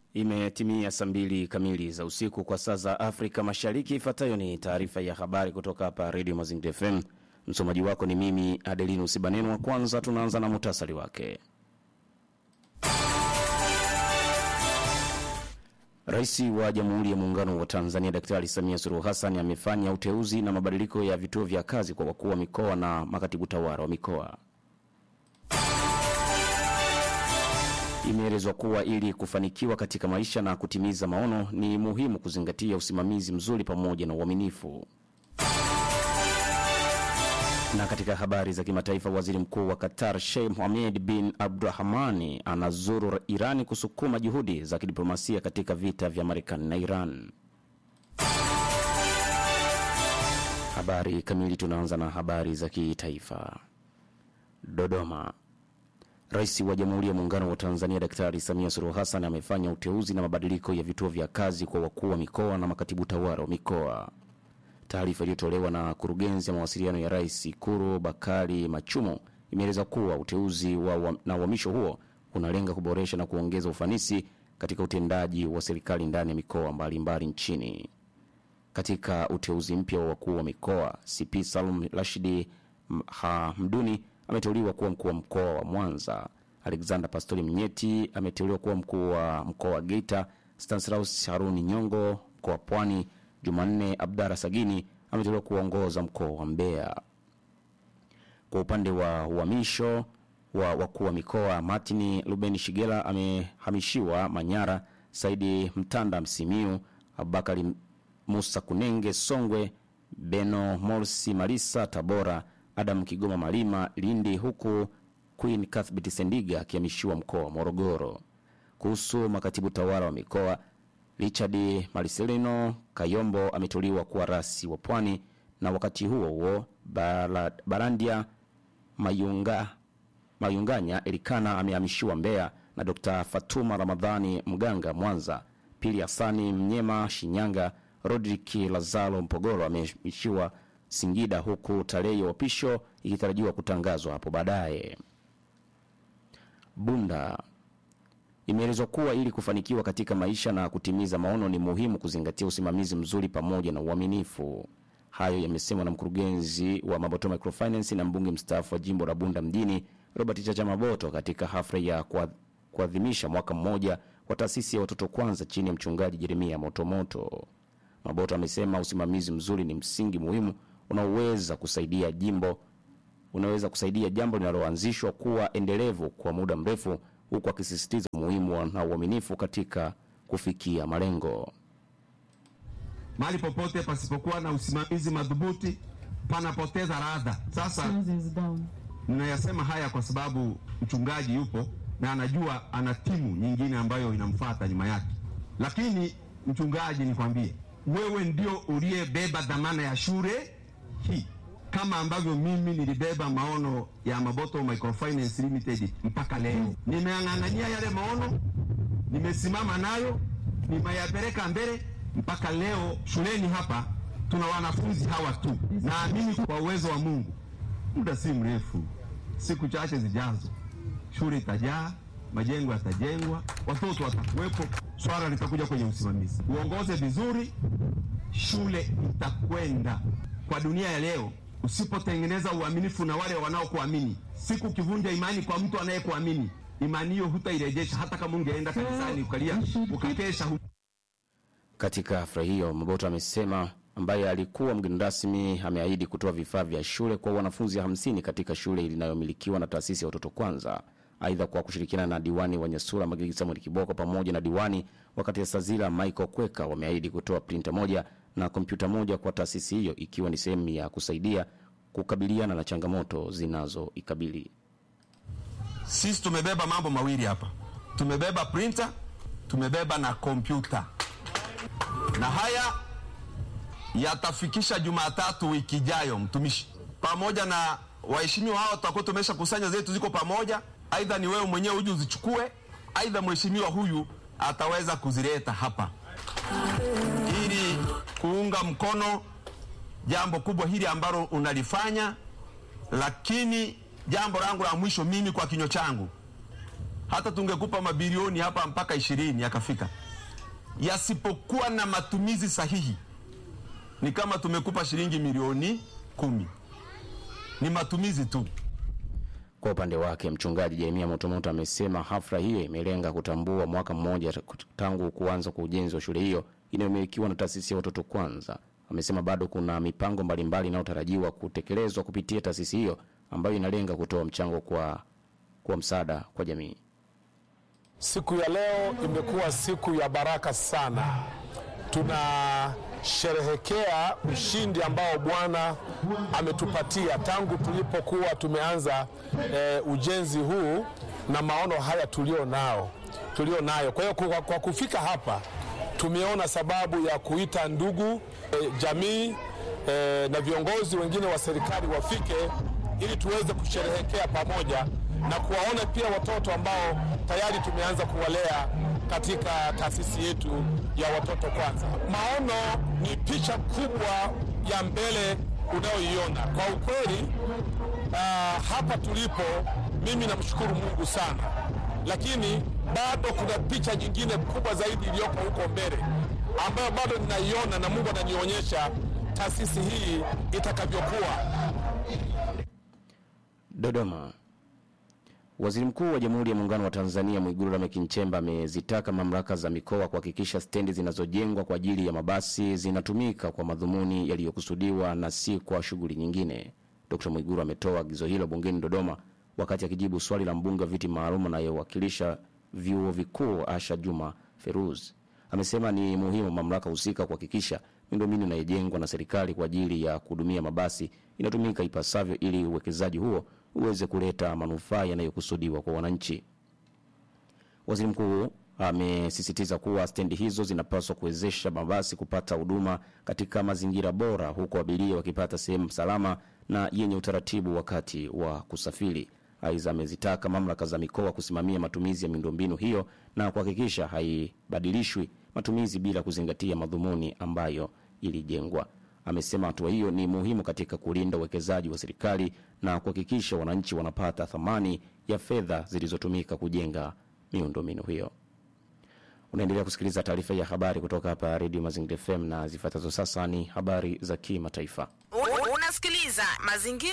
Imetimia saa mbili kamili za usiku kwa saa za Afrika Mashariki. Ifuatayo ni taarifa ya habari kutoka hapa Radio Mazingira FM. Msomaji wako ni mimi Adelino Sibaneno. Wa kwanza tunaanza na muhtasari wake. Rais wa Jamhuri ya Muungano wa Tanzania Daktari Samia Suluhu Hassan amefanya uteuzi na mabadiliko ya vituo vya kazi kwa wakuu wa mikoa na makatibu tawala wa mikoa. Imeelezwa kuwa ili kufanikiwa katika maisha na kutimiza maono ni muhimu kuzingatia usimamizi mzuri pamoja na uaminifu. Na katika habari za kimataifa, waziri mkuu wa Qatar Sheikh Mohammed bin Abdurahmani anazuru Irani kusukuma juhudi za kidiplomasia katika vita vya Marekani na Iran. Habari kamili, tunaanza na habari za kitaifa. Dodoma. Rais wa Jamhuri ya Muungano wa Tanzania Daktari Samia Suluhu Hassan amefanya uteuzi na mabadiliko ya vituo vya kazi kwa wakuu wa mikoa na makatibu tawala wa mikoa. Taarifa iliyotolewa na kurugenzi ya mawasiliano ya rais Ikuru Bakari Machumo imeeleza kuwa uteuzi wa, wa, na uhamisho huo unalenga kuboresha na kuongeza ufanisi katika utendaji wa serikali ndani ya mikoa mbalimbali nchini. Katika uteuzi mpya wa wakuu wa mikoa, CP Salum Rashidi Hamduni ameteuliwa kuwa mkuu wa mkoa wa Mwanza. Alexander Pastori Mnyeti ameteuliwa kuwa mkuu wa mkoa wa Geita. Stanislaus Haruni Nyongo mkoa wa Pwani. Jumanne Abdara Sagini ameteuliwa kuongoza mkoa wa Mbeya. Kwa upande wa uhamisho wa wakuu wa mikoa, Martin Ruben Shigela amehamishiwa Manyara, Saidi Mtanda Msimiu, Abubakari Musa Kunenge Songwe, Beno Morsi Malisa Tabora, Adam Kigoma Malima Lindi, huku Queen Cuthbert Sendiga akihamishiwa mkoa wa Morogoro. Kuhusu makatibu tawala wa mikoa, Richard Marcelino Kayombo ameteuliwa kuwa rasi wa Pwani, na wakati huo huo Bala- Barandia Mayunga, Mayunganya Elikana amehamishiwa Mbeya na Dr. Fatuma Ramadhani Mganga Mwanza. Pili Hasani Mnyema Shinyanga, Rodrik Lazaro Mpogoro amehamishiwa Singida, huku tarehe ya uapisho ikitarajiwa kutangazwa hapo baadaye. Bunda Imeelezwa kuwa ili kufanikiwa katika maisha na kutimiza maono ni muhimu kuzingatia usimamizi mzuri pamoja na uaminifu. Hayo yamesemwa na mkurugenzi wa Maboto Microfinance na mbunge mstaafu wa jimbo la Bunda mjini Robert Chacha Maboto katika hafla ya kuad- kuadhimisha mwaka mmoja wa taasisi ya watoto kwanza chini ya mchungaji Jeremia Motomoto. Maboto amesema usimamizi mzuri ni msingi muhimu unaoweza kusaidia jimbo unaweza kusaidia jambo linaloanzishwa kuwa endelevu kwa muda mrefu, huku akisisitiza umuhimu wa- na uaminifu katika kufikia malengo. Mahali popote pasipokuwa na usimamizi madhubuti panapoteza radha. Sasa is down. ninayasema haya kwa sababu mchungaji yupo na anajua ana timu nyingine ambayo inamfuata nyuma yake. Lakini mchungaji, nikwambie wewe ndio uliyebeba dhamana ya shule hii, kama ambavyo mimi nilibeba maono ya Maboto Microfinance Limited mpaka leo. Nimeang'ang'ania yale maono, nimesimama nayo, nimeyapeleka mbele mpaka leo. Shuleni hapa tuna wanafunzi hawa tu. Naamini kwa uwezo wa Mungu, muda si mrefu, siku chache zijazo, shule itajaa, majengo yatajengwa, watoto watakuwepo, swala litakuja kwenye usimamizi. Uongoze vizuri, shule itakwenda. Kwa dunia ya leo, usipotengeneza uaminifu na wale wanaokuamini, siku ukivunja imani kwa mtu anayekuamini, imani hiyo hutairejesha, hata kama ungeenda kanisani ukalia ukakesha hu Katika hafla hiyo, Maboto amesema ambaye alikuwa mgeni rasmi ameahidi kutoa vifaa vya shule kwa wanafunzi 50 katika shule inayomilikiwa na taasisi ya watoto kwanza. Aidha, kwa kushirikiana na diwani wa Nyasura Magigi Samuel Kiboko pamoja na diwani wakati ya Sazila Michael Kweka wameahidi kutoa printa moja na kompyuta moja kwa taasisi hiyo ikiwa ni sehemu ya kusaidia kukabiliana na changamoto zinazoikabili. Sisi tumebeba mambo mawili hapa, tumebeba printer, tumebeba na kompyuta, na haya yatafikisha Jumatatu wiki ijayo, mtumishi, pamoja na waheshimiwa hao, tutakuwa tumesha kusanya zetu, ziko pamoja. Aidha ni wewe mwenyewe uje uzichukue, aidha mheshimiwa huyu ataweza kuzileta hapa ili kuunga mkono jambo kubwa hili ambalo unalifanya. Lakini jambo langu la mwisho mimi kwa kinywa changu hata tungekupa mabilioni hapa mpaka ishirini yakafika, yasipokuwa na matumizi sahihi, ni kama tumekupa shilingi milioni kumi, ni matumizi tu. Kwa upande wake mchungaji Jeremia Motomoto amesema hafla hiyo imelenga kutambua mwaka mmoja tangu kuanza kwa ujenzi wa shule hiyo inayomilikiwa na taasisi ya Watoto Kwanza. Amesema bado kuna mipango mbalimbali inayotarajiwa kutekelezwa kupitia taasisi hiyo ambayo inalenga kutoa mchango kwa, kwa msaada kwa jamii. Siku ya leo imekuwa siku ya baraka sana. Tunasherehekea ushindi ambao Bwana ametupatia tangu tulipokuwa tumeanza e, ujenzi huu na maono haya tulio nao tulio nayo. Kwa hiyo kwa, kwa kufika hapa tumeona sababu ya kuita ndugu e, jamii e, na viongozi wengine wa serikali wafike ili tuweze kusherehekea pamoja na kuwaona pia watoto ambao tayari tumeanza kuwalea katika taasisi yetu ya Watoto Kwanza. Maono ni picha kubwa ya mbele unayoiona. Kwa ukweli, uh, hapa tulipo, mimi namshukuru Mungu sana, lakini bado kuna picha nyingine kubwa zaidi iliyoko huko mbele ambayo bado ninaiona na Mungu ananionyesha taasisi hii itakavyokuwa. Dodoma. Waziri Mkuu wa Jamhuri ya Muungano wa Tanzania Mwigulu Lameck Nchemba amezitaka mamlaka za mikoa kuhakikisha stendi zinazojengwa kwa ajili ya mabasi zinatumika kwa madhumuni yaliyokusudiwa na si kwa shughuli nyingine. Dkt. Mwigulu ametoa agizo hilo bungeni Dodoma wakati akijibu swali la mbunge wa viti maalum anayewakilisha vyuo vikuu Asha Juma Feruz. Amesema ni muhimu mamlaka husika kuhakikisha miundombinu inayojengwa na serikali kwa ajili ya kuhudumia mabasi inatumika ipasavyo ili uwekezaji huo uweze kuleta manufaa yanayokusudiwa kwa wananchi. Waziri mkuu amesisitiza kuwa stendi hizo zinapaswa kuwezesha mabasi kupata huduma katika mazingira bora, huku abiria wakipata sehemu salama na yenye utaratibu wakati wa kusafiri. Aidha, amezitaka mamlaka za mikoa kusimamia matumizi ya miundombinu hiyo na kuhakikisha haibadilishwi matumizi bila kuzingatia madhumuni ambayo ilijengwa. Amesema hatua hiyo ni muhimu katika kulinda uwekezaji wa serikali na kuhakikisha wananchi wanapata thamani ya fedha zilizotumika kujenga miundombinu hiyo. Unaendelea kusikiliza taarifa ya habari kutoka hapa Redio Mazingira FM na zifuatazo sasa ni habari za kimataifa. Unasikiliza mazingira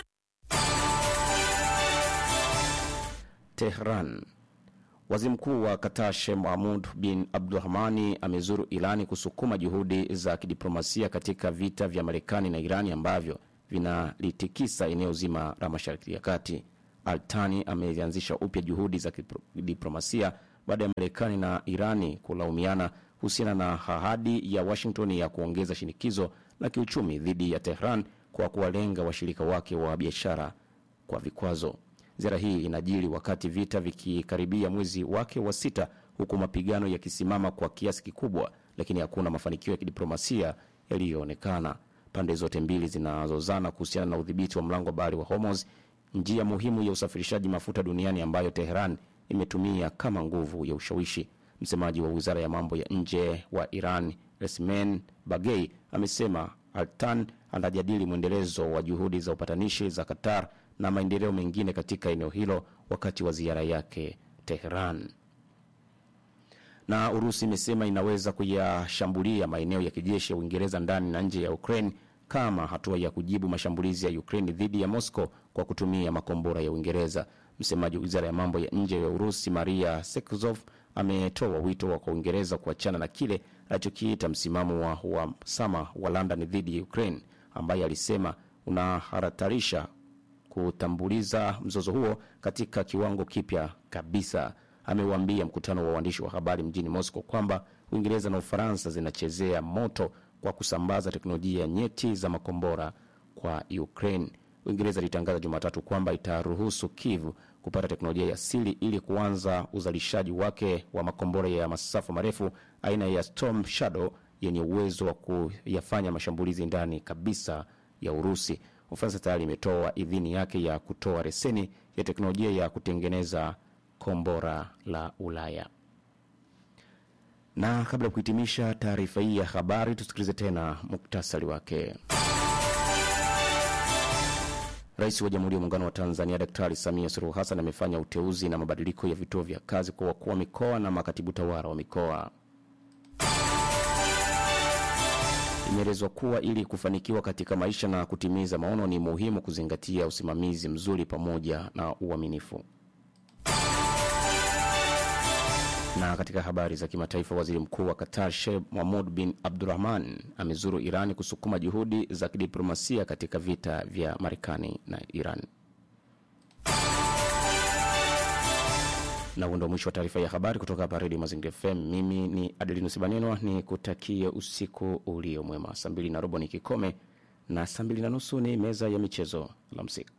Tehran. Waziri mkuu wa Qatar Sheikh Mohamud bin Abdulrahmani amezuru Irani kusukuma juhudi za kidiplomasia katika vita vya Marekani na Irani ambavyo vinalitikisa eneo zima la Mashariki ya Kati. Altani ameanzisha upya juhudi za kidiplomasia baada ya Marekani na Irani kulaumiana kuhusiana na ahadi ya Washington ya kuongeza shinikizo la kiuchumi dhidi ya Tehran kwa kuwalenga washirika wake wa biashara kwa vikwazo. Ziara hii inajiri wakati vita vikikaribia mwezi wake wa sita, huku mapigano yakisimama kwa kiasi kikubwa, lakini hakuna mafanikio ya kidiplomasia yaliyoonekana. Pande zote mbili zinazozana kuhusiana na udhibiti wa mlango wa bahari wa Hormuz, njia muhimu ya usafirishaji mafuta duniani ambayo Teheran imetumia kama nguvu ya ushawishi. Msemaji wa wizara ya mambo ya nje wa Iran, Resmen Bagei, amesema Altan anajadili mwendelezo wa juhudi za upatanishi za Qatar na maendeleo mengine katika eneo hilo wakati wa ziara yake Tehran. Na Urusi imesema inaweza kuyashambulia maeneo ya kijeshi ya Uingereza ndani na nje ya Ukraine kama hatua ya kujibu mashambulizi ya Ukraine dhidi ya Moscow kwa kutumia makombora ya Uingereza. Msemaji wa wizara ya mambo ya nje ya Urusi Maria Sekuzov ametoa wito wa kwa Uingereza kuachana na kile alichokiita msimamo wa uhasama wa London dhidi ya Ukraine, ambaye alisema unaharatarisha kutambuliza mzozo huo katika kiwango kipya kabisa. Ameuambia mkutano wa waandishi wa habari mjini Moscow kwamba Uingereza na Ufaransa zinachezea moto kwa kusambaza teknolojia nyeti za makombora kwa Ukraine. Uingereza ilitangaza Jumatatu kwamba itaruhusu Kiev kupata teknolojia ya siri ili kuanza uzalishaji wake wa makombora ya masafa marefu aina ya Storm Shadow yenye uwezo wa kuyafanya mashambulizi ndani kabisa ya Urusi. Ufaransa tayari imetoa idhini yake ya kutoa leseni ya teknolojia ya kutengeneza kombora la Ulaya. Na kabla ya kuhitimisha taarifa hii ya habari, tusikilize tena muktasari wake. Rais wa Jamhuri ya Muungano wa Tanzania Daktari Samia Suluhu Hassan amefanya uteuzi na mabadiliko ya vituo vya kazi kwa wakuu wa mikoa na makatibu tawala wa mikoa. Imeelezwa kuwa ili kufanikiwa katika maisha na kutimiza maono ni muhimu kuzingatia usimamizi mzuri pamoja na uaminifu. Na katika habari za kimataifa, waziri mkuu wa Qatar Sheikh Mohammed bin Abdurrahman amezuru Irani kusukuma juhudi za kidiplomasia katika vita vya Marekani na Iran. Na huo ndio mwisho wa taarifa ya habari kutoka hapa Redio Mazingira FM. Mimi ni Adelinus Banenwa, ni kutakie usiku ulio mwema. Saa mbili na robo ni kikome na saa mbili na nusu ni meza ya michezo. Alamsiki.